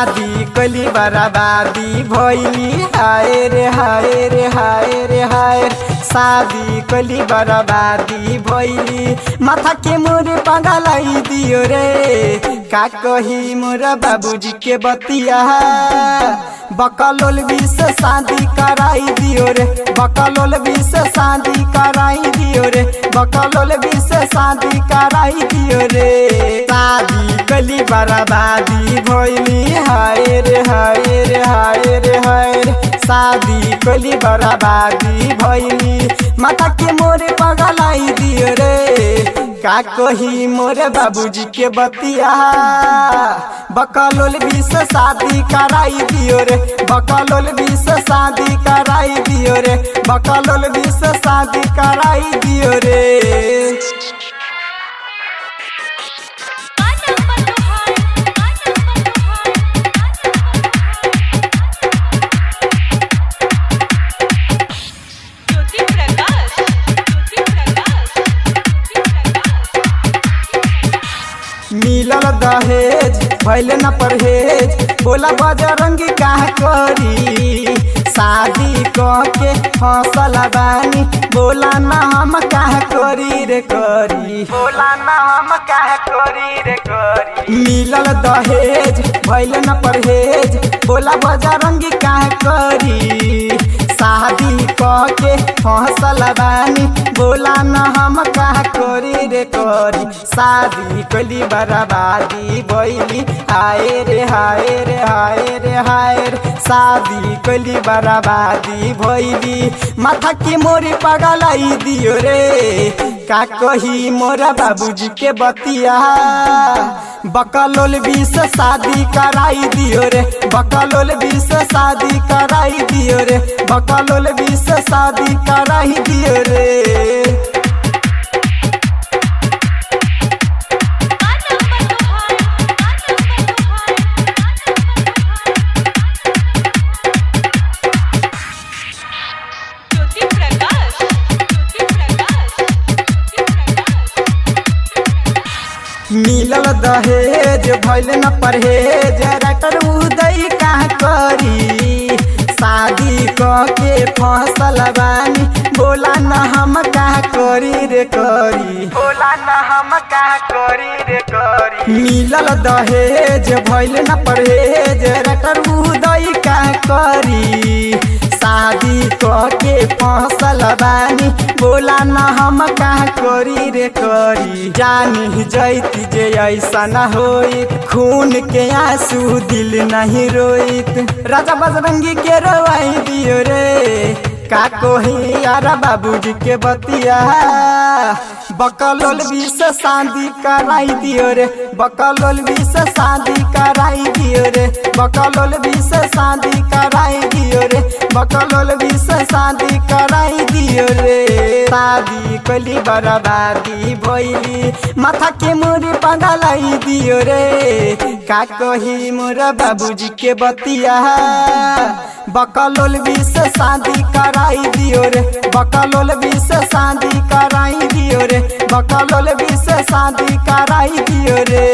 शादी कली बराबादी भैली हाय रे हाय रे हाय रे हाय शादी कली बराबादी भैली माथा के मोरे पगलाई दियो रे का कही मोरा बाबूजी के बतिया बकलोल भी से शादी कराई दियो रे बकलोल भी से शादी कराई दियो रे बकलोल भी से शादी कराई दियो रे शादी कली बराबादी भैली हाय रे हाय रे हाय रे हाय रे शादी कली बराबादी भैली माता के मोरे पगलाई दियो रे का कही मोरे बाबूजी के बतिया बकलोल भी से शादी कराई दियो रे बकलोल भी से शादी कराई दियो रे बकलोल भी से शादी कराई दियो रे ज्योति प्रकाश ज्योति प्रकाश ज्योति प्रकाश मिलल दहेज भैल न परहेज बोला बजरंगी का करी शादी कह के हौसल बानी बोला ना हम का करी रे करी बोला ना हम का करी रे करी मिलल दहेज भैल न परहेज बोला बजरंगी का करी शादी कह के हौसल बानी बोला न हम का करी रे करी शादी कली बराबादी बैली हाय रे हाय रे हाय रे हाय रे शादी कली बराबादी भैली माथा के मोरी पगलाई दियो रे का कही मोरा बाबूजी के बतिया बकलोल भी से शादी कराई दियो रे बकलोल भी से शादी कराई दियो रे बकलोल भी से शादी कराई दियो रे ज्योति प्रकाश ज्योति प्रकाश ज्योति प्रकाश मिलल दहेज भैल न परहेज रटर उदय का करी शादी कह के फसल बानी बोला न हम का करी रे करी बोला न हम का करी रे करी मिलल दहेज भैल न परहेज रटर उदय का करी शादी कह के फसल बानी बोला न हम का करी रे करी जानी जैती जे ऐसा न होई खून के आंसू दिल नहीं रोइत राजा बजरंगी के रोवाई दियो रे का कोही यार बाबूजी के बतिया बकलोल भी से शादी कराई दियो रे बकलोल भी से शादी कराई दियो रे बकलोल भी से शादी कराई दियो रे बकलोल भी से शादी कराई दियो रे शादी कली बराबादी भैली माथा के मोरे पगलाई दियो रे का कही मोरा बाबूजी के बतिया बकलोल भी से शादी कराई दियो रे बकलोल भी से शादी कराई दियो रे बकलोल भी से शादी कराई दियो रे